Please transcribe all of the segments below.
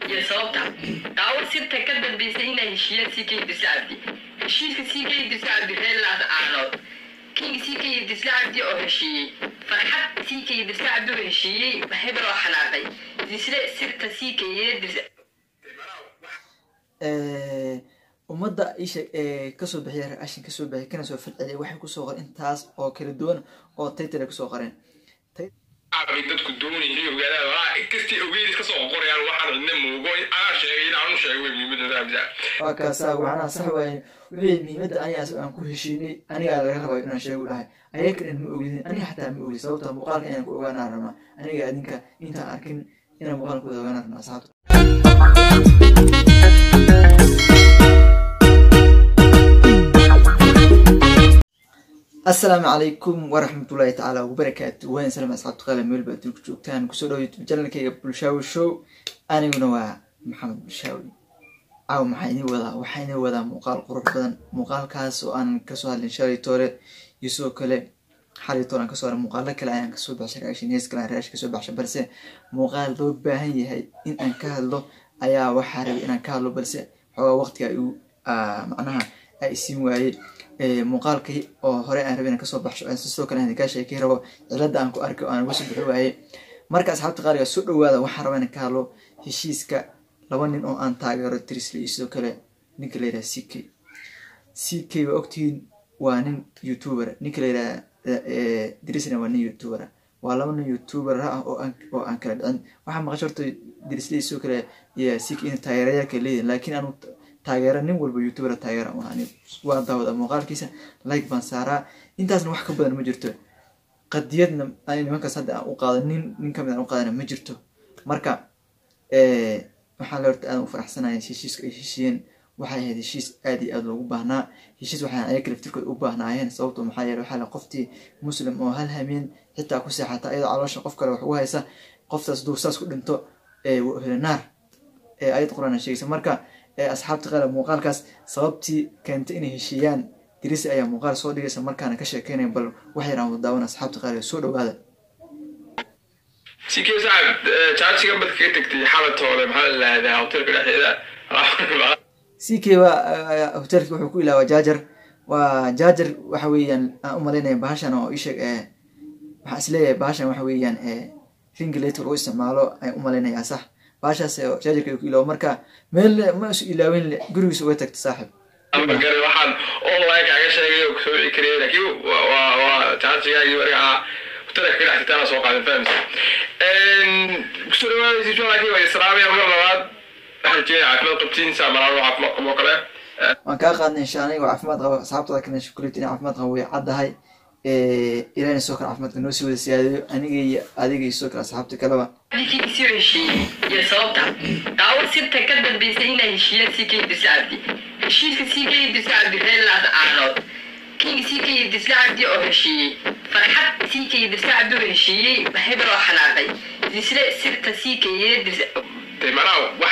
iyo sababta daawad sirta ka dambaysa inay heshiiyaan ck dirsa cabdi heshiiska ck dirsa cabdi reerlaas aanood king ck dirsa cabdi oo heshiiyey farxad ck dirsa cabdi oo heshiiyey hebel oo xanaaqay disle sirta ck dirsa ummadda isha ee kasoo bixiya reaction kasoo bixiya kana soo falceliya waxay kusoo qoreen intaas oo kala duwan oo title ay kusoo qoreen bay dadku doonayay ogaadaan walaa inkastii ogeyd iska soo qorayaan waxaan cidna muugo anaa sheegay in aanu sheegay way muhiimadda raabisa waa kaasaa waxaana sax waaye wixii muhiimadda anigaas aan ku heshiinay anigaa laga rabayo inaan sheegu dhahay ayaga dhan ma ogidin aniga xataa ma ogid sababta muuqaalka inaan ku ogaanaa rabnaa aniga adinka intaan arkin inaan muuqaalkooda ogaanaa rabnaa asxaabta asalaamu calaykum waraxmatullaahi tacaala wabarakaatu waan salaam asxaabta qaala meelba adduunka joogtaan kusoo dhawo youtube channelkayga bulshaawi show aniguna waa maxamed bulshaawi caaw maxaa inii wadaa waxaa inii wadaa muuqaal qurux badan muuqaalkaas oo aan kasoo hadlin shalay toole iyo sidoo kale xalay toole aan kasoo hadlin muuqaalo kale ayaan kasoo baxshay reaction hees kale aan reaction kasoo baxshay balse muuqaal loo baahan yahay in aan ka hadlo ayaa waxaa rabay inaan ka hadlo balse xoogaa waqtiga igu macnaha ay isiin waayey muuqaalkii oo hore aan rabay inaan kasoo baxsho sidoo kale aan kaa sheekay rabo cilada aan ku arkay oo aan uga soo bixi waayey marka asxaabta qaaliga soo dhawaada waxaan rabaa inaan ka hadlo heshiiska laba nin oo aan taageero trisly iyo sidoo kale ninka la yidhaha c k c k waa ogtihiin waa nin youtuber ninka la yidhaha drisly waa nin youtuber waa laba nin youtuber ah oo aan oo aan kala dhicin waxaa maqasho horta drisly sidoo kale iyo c k in taageerayaalka leeyihin laakiin anu taageera nin walba youtuber taageera waa daawada muuqaalkiisa like baan saaraa intaasna wax ka badan ma jirto qadiyadna nimankaas hadda aan u qaado nin nin kamid aan u qaadana ma jirto marka waxaan le horta aadan u faraxsanaya heshiiska ay heshiiyeen waxay ahayd heshiis aad iyo aad loogu baahnaa heshiis waxaan ayaga laftirkood u baahnaayeen sababto maxaa yeele waxaa le qoftii muslim oo hal hameen xitaa ku seexata iyadoo caloosha qof kale wax ugu haysa qoftaas duu saas ku dhinto naar ayad quraan sheegaysa marka asxaabta qaala muuqaalkaas sababtii keentay inay heshiiyaan dirisi ayaa muuqaal soo dhigaysa markaana ka sheekeynaya bal wax yaraan wada daawan asxaabta qaaliga soo dhawaada si kee sacab jaajiga badka ka tagtay xalatoole maxaa la lahdaa hotelka dhexdeeda c k waa hotelki wuxuu ku ilaawaa jaajar waa jaajar waxa weeyaan aan u malaynaya bahashan oo isheeg waxaan isleeyahay bahashan waxa weeyaan ringlator lagu isticmaalo ayaan u malaynayaa sax baashaas jaajarka ku ilaawo marka meel ma isu ilaawen gurigiisa uga tagta saaxib gare waxaan online kaaga sheegay oo kusoo wici karaya laakiin waa waa jaajigaagii markaa hotelka ka dhex tagtaana soo qaadan fahamsa kusoo dhawaadaysa laakiin waa islaamaya mar labaad waxaan jeeda caafimaad qabtiin saa malaalo caafimaad qabo kale waan kaa qaadnay insha aniga caafimaad qaba asxaabtada kana shukulit inay caafimaad qabo way caddahay ilahina sidoo kale caafimaadka noo sii wada siyaadayo aniga iyo adiga iyo sidoo kale asxaabta kaleba ckii soo heshiiyey iyo sababta daawad sirta ka dambaysa inay heshiiyaan ck dirsa cabdi heshiiska ck dirsa cabdi reerlaas aanood king ck dirsa cabdi oo heshiiyey farxad ck dirsa cabdi oo heshiiyey hebel oo xanaaqay disle sirta ck dirsa de manaa wax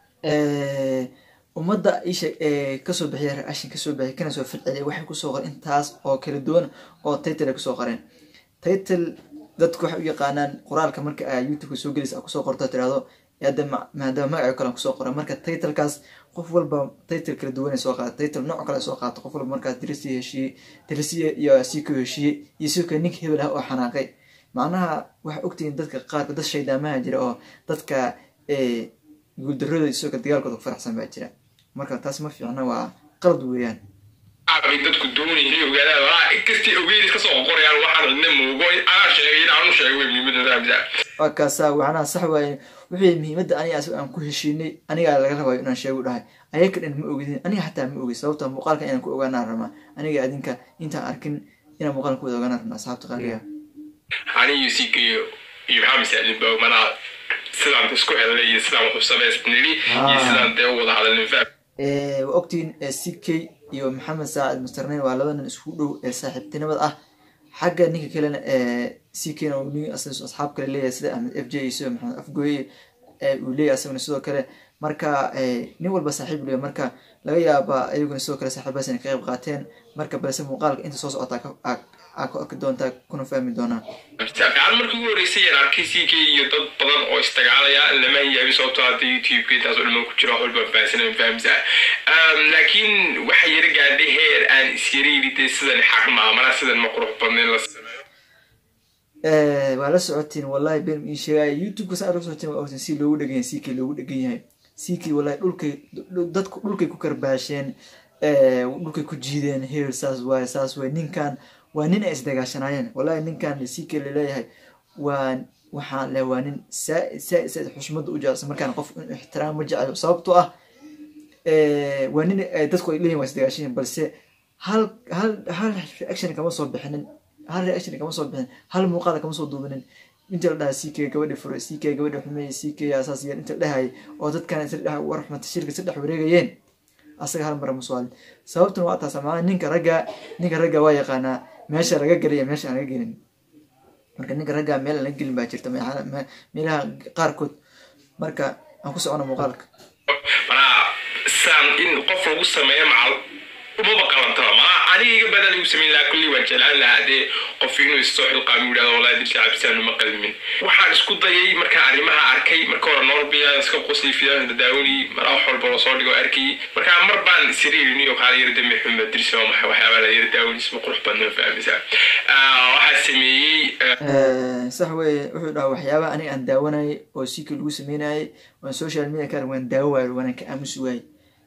ummadda isha ee kasoo bixiya reaction kasoo bixiya kana soo falceliya waxay kusoo qoreen intaas oo kala duwan oo title ay kusoo qoreen title dadku waxay u yaqaanaan qoraalka marka aa youtubeka soo gelaysa aa kusoo qorto tirahdo hadda maadaama magaco kale kusoo qoran marka titlekaas qof walba title kala duwan soo qaata title nooc kale soo qaato qof walba markaas dirisi heshiiyey dirisiya iyo siko heshiiyey iyo sidoo kale ninka hebel ah oo xanaaqay macnaha waxaa ogtihiin dadka qaarka dad shaydaamaha jira oo dadka guuldaradooda sidoo kale dagaalkooda ku faraxsan baa jira marka taas ma fiicna waa qalad weeyaan bay dadku doonayay ogaadaan walaa inkastii ogeyd iska soo qorayaan waxaan cidna muugo anaa sheegay in aanu sheegay way muhiimadda raabisa waa kaasaa waxaana sax waaye wixii muhiimadda aniga asaga aan ku heshiinay anigaa laga rabayo inaan sheegu dhahay ayaga dhan ma ogidin aniga xataa ma ogid sababta muuqaalka inaan ku ogaanaa rabnaa aniga adinka intaan arkin inaan muuqaalka ku wada ogaanaa rabnaa asxaabta qaaliga ani iyo sik iyo iyo maxaa masaajinba manaa sidaan isku helnay iyo sidaan wuxuu samaysnili iyo sidaan dee u wada hadalnin faham waa ogtihiin c k iyo maxamed saacid mustarneyn waa laba nin isku dhow ee saaxiibtinimada ah xagga ninka kalena c kna nin asxaab kale leeyahay sida ahmed f j iyo sida maxamed afgooye uu leeyahay asaguna sidoo kale marka nin walba saaxiib leeyahay marka laga yaaba ayaguna sidoo kale saaxiibadas inay ka qayb qaateen marka balse muuqaalka inta soo socota aa ku arki doontaa kuna fahmi doonaa fiican markii ugu horeysay yaan arkay ck iyo dad badan oo isdagaalaya lama yaabi sababtoo hadda youtube-ka intaas oo dhan ku jira wax walba fahansanan fahamsaa laakiin waxaa yara gaadhay heer aan isyara yidhi dee sidan xaq maa mana sidan ma qurux badnayn la sameeyo waa la socotiin wallahi ben ii sheegaya youtube-ka saa la socotiin waa ogtiin si loogu dhegan yahay ck loogu dhegan yahay ck wallahi dhulkay dadku dhulkay ku karbaasheen dhulkay ku jiideen heer saas waaye saas waaye ninkan waa nin ay isdagaashanaayeen wallahi ninkan ck laleeyahay waa waxaan leh waa nin saa saa saa xushmada u jecel markaan qof in ixtiraam ma jecel sababtoo ah waa nin dadku ay leeyihin waa isdagaashanyihin balse hal hal hal reaction kama soo bixinin hal reaction kama soo bixin hal muuqaal kama soo duubinin inta la dhaha ck gabadhi fure ck gabadhi xumeeye ck asaas yeel inta la dhahayay oo dadkan isla war xumata shirka si dhex wareegayeen asaga hal mara musuaalin sababtuna waa taas maaa ninka ragga ninka ragga waa yaqaanaa meesha laga gelaya meesha aan laga gelin marka ninka ragga meel aan laga gelin baa jirta meelaha qaarkood marka aan ku socono muuqaalka manaa saan in qof lagu sameeyo macal umaba qalantaba manaa aniga iga badan igu samayn lahaa kulli waan jeclaan lahaa dee qof inuu isoo xilqaami yidhahdo wallahi dirsi cabsaan uma qalmin waxaan isku dayay markaan arrimaha arkay marka hore noorbiya iska qosli fidaan dadaawani maraa wax walba loo soo dhigo arkay markaa mar baan isiriiriniyo kaala yara dambe xuma dirsi waa maxay waxyaabaa la yara daawani isma qurux badna fahmaysaa waxaa sameeyey sax weye wuxuu dhaha waxyaaba aniga aan daawanayay oo sikii lagu sameynayay waan social media ka waan daawo waayo waanaan ka aamusi waayey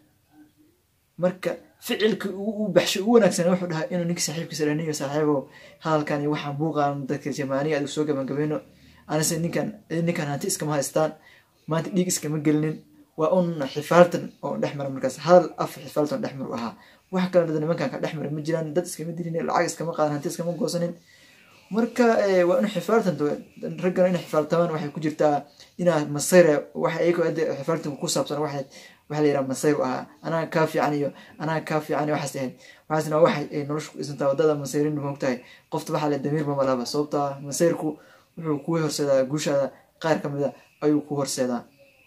marka ficilka u baxsho u wanaagsan wuxuu dhahaa inuu ninka saaxiibkiisa dhaniyo saaxiibo hadalkan iyo waxaan buuqaan dadka jamaaniga adigu soo gabagabayno anise ninkan ninkan hanti iskama haystaan maanta dhiig iskama gelinin waa un xifaaltan oo dhex mara markaas hadal af xifaaltan dhex mar u ahaa wax kale dad nimankan ka dhex mara ma jiraan dad iskama dilin lacag iskama qaadan hanti iskama goosanin marka waa in xifaaltan raggana in xifaaltamaan waxay ku jirtaa inaa masayra waxa iyago xifaaltanka ku saabsan waxay waxa la yidhaha masayr ahaa anaa kaa fiican iyo anaa kaa fiican iyo waxaas ahayd waxaasna waxay ay nolosha ku dhisantaa waddada masayrin moogtahay qofta waxaa le damiir mama lahaba sababtaa masayrku wuxuu kuu horseedaa guushaada qaar ka mida ayuu ku horseedaa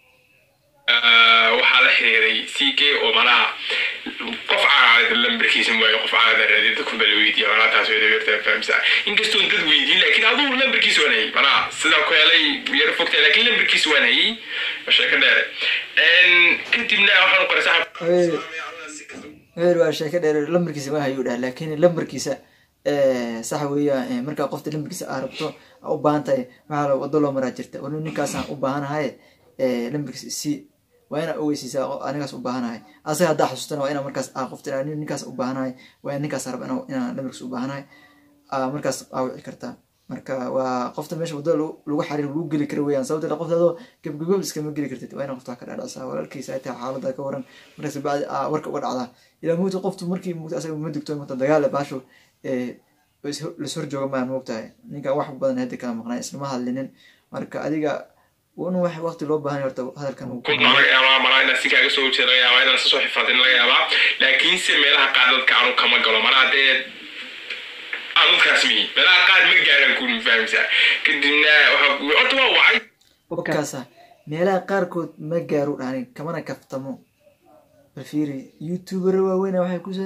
waxaa la xiriiray ck oo manaha qof caada lambarkiisa waayo qof caada raadiy dadku baa la weydiiya manaa taas way dabeertaa fahamsaa inkastoon dad weydiin laakiin aduu lambarkiisa waan hayay manaa sidaan ku helay yaro fogtaa laakiin lambarkiisa waan hayay sheeko dheere kadibna waxaan qoray saxab heer waa sheeko dheer lambarkiisa ma hayuu dhaha laakiin lambarkiisa sax weeya markaa qofta lambarkiisa aa rabto aa u baahan tahay maxaa wado loo maraa jirta wali ninkaasaan u baahanahay lambarkiisa si waa inaa ogeysiisaa anigaas u baahanahay asaga haddaa xasuustana waa inaa markaas aa qofta ninkaas u baahanahay waa in ninkaas raba inaan lambarkiisa u baahanahay markaas aa wici kartaa marka waa qofta meesha wadada lagu xariir lagu geli kara weyaan sababta qofta adoo gebgagob iskama geli kartid waa ina qofta ka dhadhacsaa walaalkiisa ay tahay xaalada ka waran markaas bacdi aa warka uga dhacdaa ilaa mugta qoftu markii mugta asaga ma digto mugta dagaal baasho las hor jooga maan moogtahay ninkan wax badan hadda kala maqnaa islama hadlinin marka adiga un wax waqti loo baahan horta hadalkan laga yaabaa malaa inaa si kaaga soo horjeeda laga yaabaa inaan sasoo xifaadin laga yaabaa laakiinse meelaha qaar dadka aanu kama galo manaa dee dadkaas mihi meelaha qaar ma gaaraan ku fahamsaa kadibna horta waa wacay wakaasa meelaha qaarkood ma gaaru dhani kamana kaftamo bal fiiri youtuber waaweyna waxay ku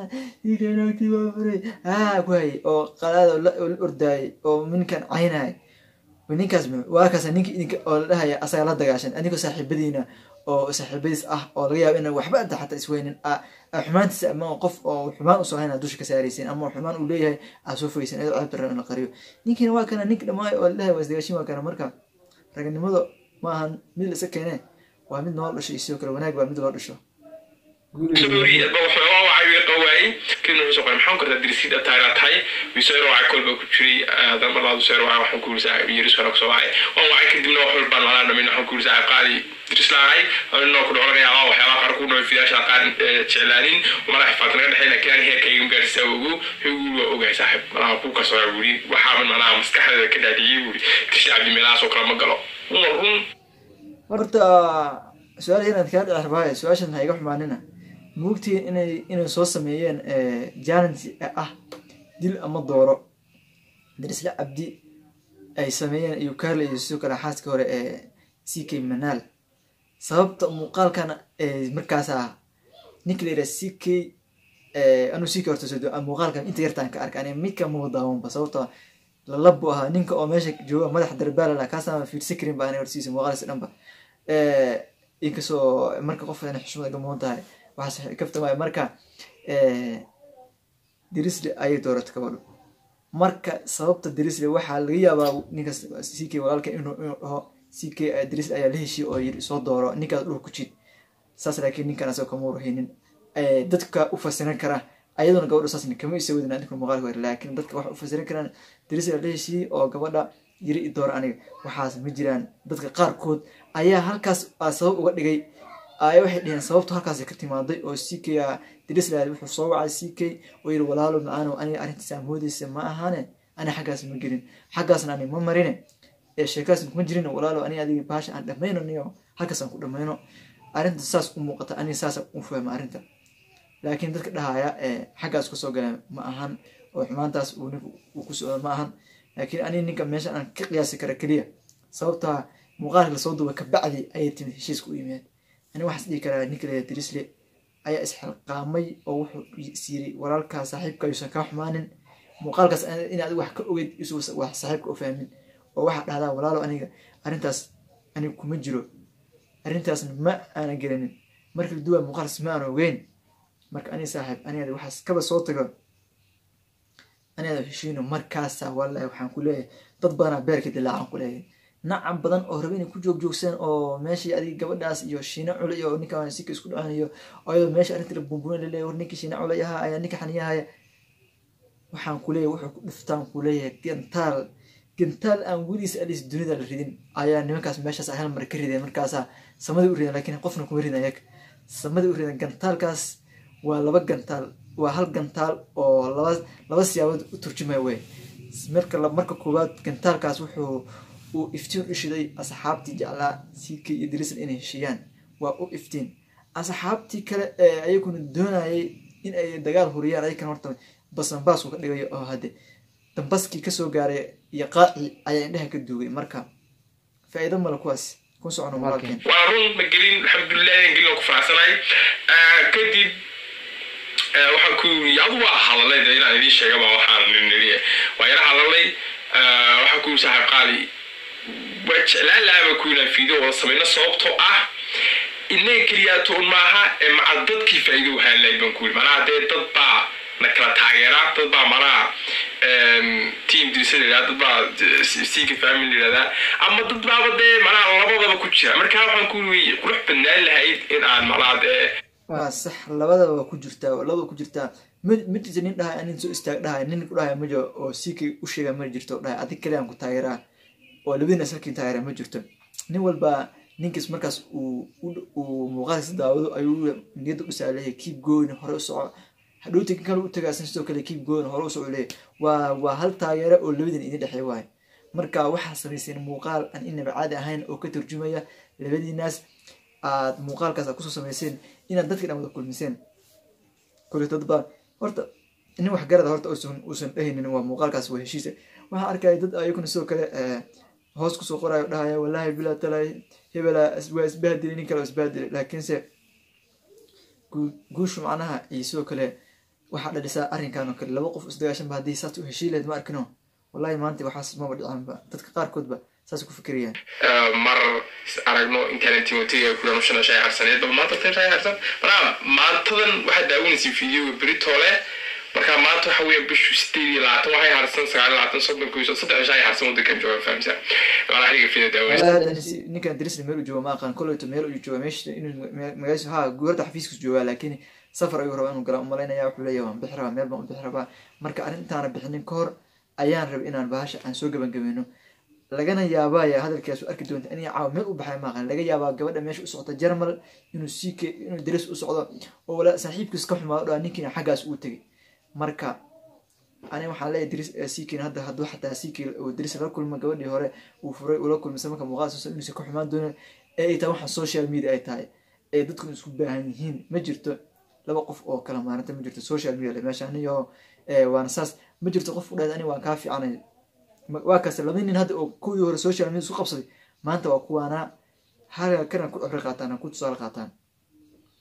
aa ku hayay oo qalaada la ordaayay oo ninkan caynay ninkaas waa kaas ninki idinka oo la dhahaya asaga la dagaashan adigoo saaxiibadiina oo saaxiibadiis ah oo laga yaabo ina waxba anta xataa isweynin xumaantiisa ama qof oo xumaan usoo hayna dusha ka saaraysin ama xumaan uu leeyahay aa soo fogeysin ayadoo ceebta raba in la qariyo ninkiina waa kana nink dhamaayo oo la dhahay waa isdagaashin waa kana marka raganimada ma ahan mid la iska keene waa mid nool dhasho iyo sidoo kale wanaag baa mid loo dhasho qawaayey kadibna wuxuu soo qoray maxaan kortaa dirisiid ataagaa tahay wiseero wacay kolba ku jiray marlaad wiseero wacay waxaan ku yiri saaxiib yiris hore kusoo wacay waan wacay kadibna wax walbaan malaa dhamin waxaan ku yiri saaxiib qaali diris lahay anoo ku dhaco laga yaabaa waxyaabaha qaar ku dhawo fidaasha qaar jeclaanin malaa xifaad naga dhexay laakiin aan heerkayga gaarsisaa ogo wuxuu waa ogahay saaxiib malaha ku kasoo wuri waxaaban malaha maskaxdeeda ka dhaadhiyey wuri dirsi cabdi meelahaas oo kale ma galo run horta su-aal inaad kaa dhici rabaaye su-aashan ha iga xumaanina moogtiin inay inay soo sameeyeen challenge ah dil ama dooro darisla cabdi ay sameeyeen iyo kaarle iyo sidoo kale xaaska hore ee c k manaal sababta muuqaalkan markaasa ninka la yidhaha c k anuu sii ka horta soo doo muuqaalkan inta yartaan ka arka ani midka muu daawanba sababtoo lalabu ahaa ninka oo meesha jooga madax darbaala kaasaan fiirsan karin ba ani hortiisa muuqaalkiisa dhanba inkastoo marka qof inay xushmad iga mudan tahay waxaas kafta waayo marka dirisle ayay dooratay gabadhu marka sababta dirisle waxaa laga yaabaa ninkaas ck walaalka inuu inuu dhaho ck dirisle ayaa la heshiye oo yiri soo dooro ninkaas dhul ku jid saas laakiin ninkan asagoo kama warhaynin dadka u fasiran kara ayaduna gabadha saasna kama isa wadin ninka muuqaalka war laakiin dadka waxa u fasiran karaan dirisle la heshiiyey oo gabadha yiri i dooro aniga waxaas ma jiraan dadka qaarkood ayaa halkaas sabab uga dhigay ay waxay dheheen sababtu halkaas ka timaaday oo ck dirislad wuxuu soo wacay ck oo yiri walaalo macaano aniga arrintiisa moodeysa ma ahane ani xaggaas ma gelin xaggaasna ani ma marine ee sheekaas kuma jirin walaalo ani adiga baasha aan dhammayno niyo halkaas aan ku dhammayno arrinta saas u muuqata aniga saas u fahma arrinta laakiin dadka dhahaya xaggaas kasoo gala ma ahan oo xumaantaas uu ninku uu ku socdo ma ahan laakiin aniga ninka meesha aan ka qiyaasi kara keliya sababtaa muuqaalka lasoo duuba kabacdi ayay timid heshiiska u yimaad ani waxaas dhihi karaa ninka leeya dirisle ayaa isxilqaamay oo wuxuu isyiray walaalkaa saaxiibka yuusan kaa xumaanin muuqaalkaas inaad wax ka ogeyd isu wax saaxiibka u fahmin oo waxaa dhahdaa walaalo aniga arrintaas aniga kuma jiro arrintaasna ma aana gelinin marka la duwaa muuqaalkaas ma aan ogeyn marka ani saaxiib aniada waxaas kaba soo tago aniada heshiino markaasa wallahi waxaan ku leeyahay dad badanaa beerka dilaacan ku leeyahay nacam badan oo raba inay ku joogjoogsan oo meeshii adig gabadhaas iyo shiina culay iyo ninka sika isku dhacanayo ayadoo meesha arrinta la buunbuunan laleeyahay war ninkii shiina culay ahaa ayaa ninka xaniyahaya waxaan ku leeyahay wuxuu ku dhiftaan ku leeyahay gantaal gantaal aan weliis alis dunida la ridin ayaa nimankaas meeshaas hal mar ka rideen markaasaa samada u ridan laakiin qofna kuma ridan yag samada u ridan gantaalkaas waa laba gantaal waa hal gantaal oo laba laba siyaabood u turjumaya wey marka marka koowaad gantaalkaas wuxuu uu iftiin u shiday asxaabtii jeclaa ck iyo drisl inay heshiiyaan waa u iftiin asxaabtii kale ee ayaguna doonayay in ay dagaal huriyaan ayakan horta basanbaasku ka dhigayo oo hadde dambaskii kasoo gaaray iyo qaaci ayaa indhaha ka duugay marka faa'iido male kuwaas ku socono walaalkeen waa run ma gelin alxamdulilah inaan gelin oo ku faraxsanahay kadib waxaan ku yiri adu waa hadalay de inaan idiin sheegaba waxaan niri waa yara hadalay waxaan ku yiri saaxiib qaali waa jeclaan lahaaba ku inaan fiideo wada samayno sababtoo ah inaga keliyaato un maaha ee maca dadkii faa'iido wahaan lahayd baan ku yiri manaha dee dad baa na kala taageera dad baa manaha team dirisa la yidhahda dad baa sika family la yidhahdaa ama dad baaba dee manaha labadaba ku jira marka waxaan ku yiri qurux badnaan lahayd in aan manaha dee waa sax labadaba waa ku jirtaa labada ku jirtaa mid jirta nin dhahay nin soo istaag dhahay nin ku dhahay majo oo sikay u sheega ma jirto dhahay adig kale aan ku taageeraa oo labadiina salkii taageeraa ma jirto nin walba ninkiis markaas uu uu muuqaalkiisa daawado ayuu niyadda u saaleeyay keep going hore u soco hadhowti kan kale u tagaasan sidoo kale keep going hore u soco leeyahy waa waa hal taageero oo labadiina idin dhexeey waayo marka waxaa samayseen muuqaal aan inaba caadi ahayn oo ka turjumaya labadiinaas aad muuqaalkaas aad kusoo samayseen inaad dadka dhan wada kulmiseen kule dadba horta nin wax garada horta uusan uusan dhehaynin waa muuqaalkaas waa heshiisa waxaan arkaya dad ayaguna sidoo kale hoos kusoo qorayo dhahaya wallahi bilaa talay hebela waa isbahdilay nin kale oo isbahdilay laakiinse guushu macnaha iyo sidoo kale waxaa dhalisaa arrinkan oo kale laba qof isdagaashanba haddii saas u heshii lahayd ma arkino wallahi maanta waxaas maba dhicaanba dadka qaarkoodba saas ku fikirayaan mar aragno intaana timotega kulan shana shay harsaneed bal maanta tan shay harsan markaa maantadan waxaad daawanaysa videoga britole marka maanta waxa weeye bishu sideed iyo labaatan waxay harsan sagaal iyo labaatan soddon kuiso saddex shay harsan wadankan jooga fahamsa waana xiliga video daawanaysa ninkan dirisna meel u jooga ma aqaan koleyto meel u jooga meesha inuu magaasha ha guurta xafiiskiis joogaa laakiin safar ayuu rabaa inuu galaa umalaynaya wuxuu leeyahay waan bixi rabaa meel baan u bixi rabaa marka arrintaana bixinin ka hor ayaan rabay inaan bahasha aan soo gabagabeyno lagana yaabaya hadalkaas arki doonta in caawa meel u baxay maaqan laga yaabaa gabadha meesha u socota jarmal inuu sik inuu daris u socdo oo wala saaxiibkiis ka xumaado dhaa ninkiina xaggaas uu tegay marka ani waxaan leeyahay daris sikin hadda hadduu xataa siki oo daris la kulma gabadhii hore uu furay ula kulmisa marka muuqaal soo inuusan ka xumaan doonin ee ay tahay waxaan social media ay tahay ee dadku isku baahan yihiin ma jirto laba qof oo kala maalinta ma jirto social media meeshaan iyo waana saas ma jirto qof u dhahay ani waan kaa fiicanay waa kasta laba nin hadda oo kuwii hore social media isku qabsaday maanta waa kuwaana halka kana ku cibro qaataan ku tusaale qaataan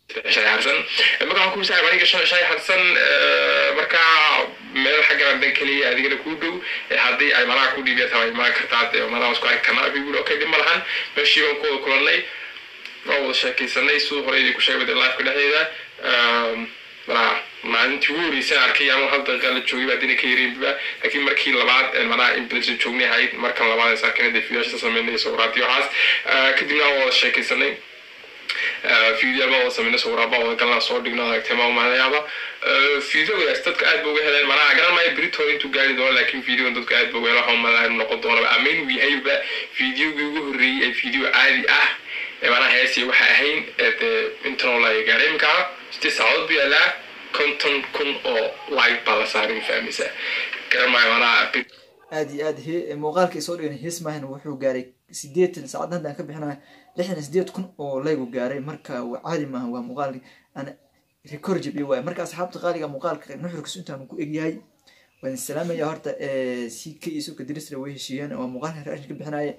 shay harsan marka waxaan ku saaxiib aniga shan shay harsan markaa meel xaggan dan keliya adigana kuu dhow haddii ay malaha ku dhiibya tahay imaan kartaa dee malaha isku arki karnaa bi okay dhib ma lahan meeshii baan ku wada kulannay waan wada sheekaysanay siduu hore idinku sheegay wada lifeka dhexdeeda malaha maalintii ugu horeysay arkay ama hal daqiiqa la joogay baa dina ka yareynba laakiin markii labaad malaha inbilation joognay ahayd markan labaad is arkayna dee fiidaasha sameynay sawiraadii waxaas kadibna waan wada sheekaysanay fiidiyaal baa wada sameynay sawiraad baa wada galnaa soo dhigno aragtay ma umanayaaba fiidiyogadaas dadka aad ba uga heleen malaha garan maayo britol intuu gaari doono laakiin fiidiyogan dadka aad ba uga heleen waxaa umalaha inuu noqon doonaba amayn uu yahayba fiidiyogii ugu horreeyey ee fiidiyo caadi ah ee malaha heesii waxa ahayn dee intanoo la gaadhay iminkaa sidii saacadood bu yaalaa konton kun oo like baa la saaray ma fahmaysaa garan maayo malaha aad iyo aad he muuqaalka isoo dhigan hees maahan wuxuu gaaray sideetan saacad haddaan ka bixinayo lixdan iyo sideed kun oo laygu gaaray marka caadi maaha waa muuqaalki aan record jabiyo waay marka asxaabta qaaliga muuqaalka nuxurkiisu intaan ku egyahay waan salaamaya horta c k iyo suka dirisra way heshiiyeen waa muuqaalka raashin ka bixinaya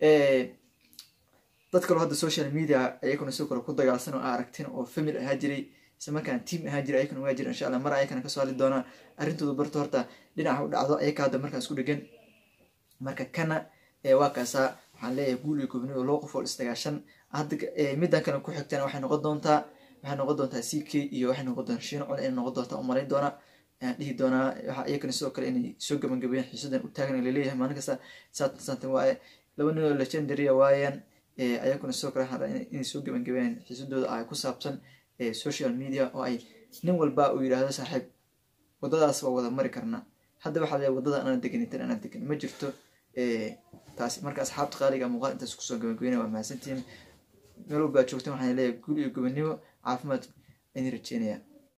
dad kaloo hadda social media ayaguna sidoo kale ku dagaalsan oo aragtin oo family ahaa jiray isla markaan team ahaa jiray ayakana waa jira insha allah mar ayakana kasoo hadli doonaa arrintooda barto horta dhinaca u dhacdo ayaka hadda markaas ku dhegan marka kana waa kaasaa waxaan leeyahay guul iyo gobnida loo qof oo isdagaashan hadda middan kale ku xigtana waxay noqon doontaa waxay noqon doontaa c k iyo waxay noqon doontaa shiino col inay noqon doontaa umalayn doonaa ayaan dhihi doonaa waxa iyakana sidoo kale inay soo gabagabeeyaan xiisadan u taagan laleeyahay maalin kasta saatan saatan waaye laba nin oo legendarya waayaan ayakuna sidoo kale waxaan inay soo gabagabeeyaan xiisadooda ay ku saabsan social media oo ay nin walba uu yidhaahdo saaxiib waddadaas waa wada mari karnaa hadda waxaa leeyahay waddada anaan degan intan anaan degan ma jirto taas marka asxaabta qaaliga muuqaal intaas kusoo gabagabeynaya waa mahadsantihiin meel walbaa joogtan waxaan leeyahay guul iyo gobonimo caafimaad ayni rajeynaya